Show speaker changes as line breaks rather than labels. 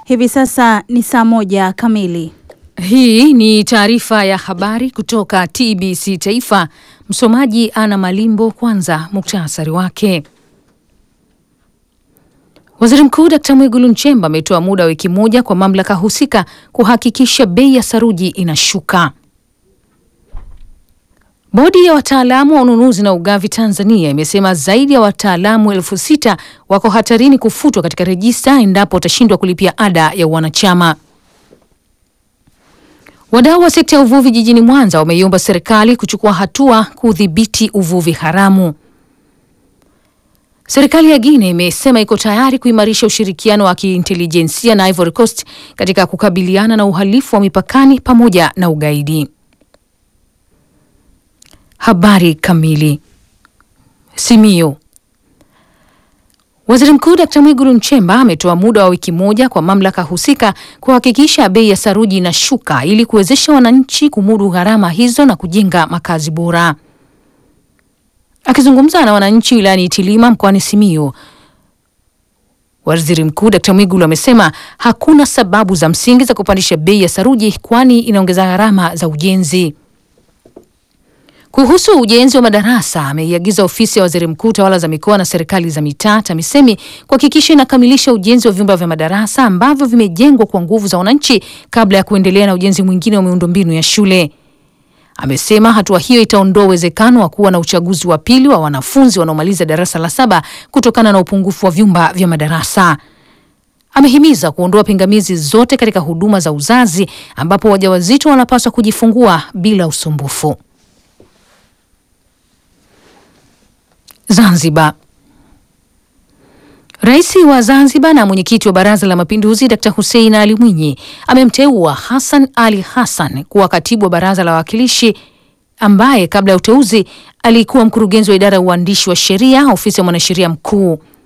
Hivi sasa ni saa moja kamili.
Hii ni taarifa ya habari kutoka TBC Taifa. Msomaji Ana Malimbo. Kwanza muktasari wake. Waziri Mkuu Dkt. Mwigulu Nchemba ametoa muda wa wiki moja kwa mamlaka husika kuhakikisha bei ya saruji inashuka. Bodi ya wataalamu wa ununuzi na ugavi Tanzania imesema zaidi ya wataalamu elfu sita wako hatarini kufutwa katika rejista endapo watashindwa kulipia ada ya wanachama. Wadau wa sekta ya uvuvi jijini Mwanza wameiomba serikali kuchukua hatua kudhibiti uvuvi haramu. Serikali ya Guinea imesema iko tayari kuimarisha ushirikiano wa kiintelijensia na Ivory Coast katika kukabiliana na uhalifu wa mipakani pamoja na ugaidi. Habari kamili. Simiyu. Waziri Mkuu Dkt. Mwigulu Nchemba ametoa muda wa wiki moja kwa mamlaka husika kuhakikisha bei ya saruji inashuka ili kuwezesha wananchi kumudu gharama hizo na kujenga makazi bora. Akizungumza na wananchi wilayani Itilima mkoani Simiyu, Waziri Mkuu Dkt. Mwigulu amesema hakuna sababu za msingi za kupandisha bei ya saruji kwani inaongeza gharama za ujenzi. Kuhusu ujenzi wa madarasa ameiagiza ofisi ya waziri mkuu tawala za mikoa na serikali za mitaa TAMISEMI kuhakikisha inakamilisha ujenzi wa vyumba vya madarasa ambavyo vimejengwa kwa nguvu za wananchi kabla ya kuendelea na ujenzi mwingine wa miundombinu ya shule. Amesema hatua hiyo itaondoa uwezekano wa kuwa na uchaguzi wa pili wa wanafunzi wanaomaliza darasa la saba kutokana na upungufu wa vyumba vya madarasa. Amehimiza kuondoa pingamizi zote katika huduma za uzazi ambapo wajawazito wanapaswa kujifungua bila usumbufu. Zanzibar. Rais wa Zanzibar na mwenyekiti wa Baraza la Mapinduzi Dkt. Hussein Ali Mwinyi amemteua Hassan Ali Hassan kuwa katibu wa Baraza la Wawakilishi ambaye kabla ya uteuzi alikuwa mkurugenzi wa idara ya uandishi wa sheria ofisi ya mwanasheria mkuu.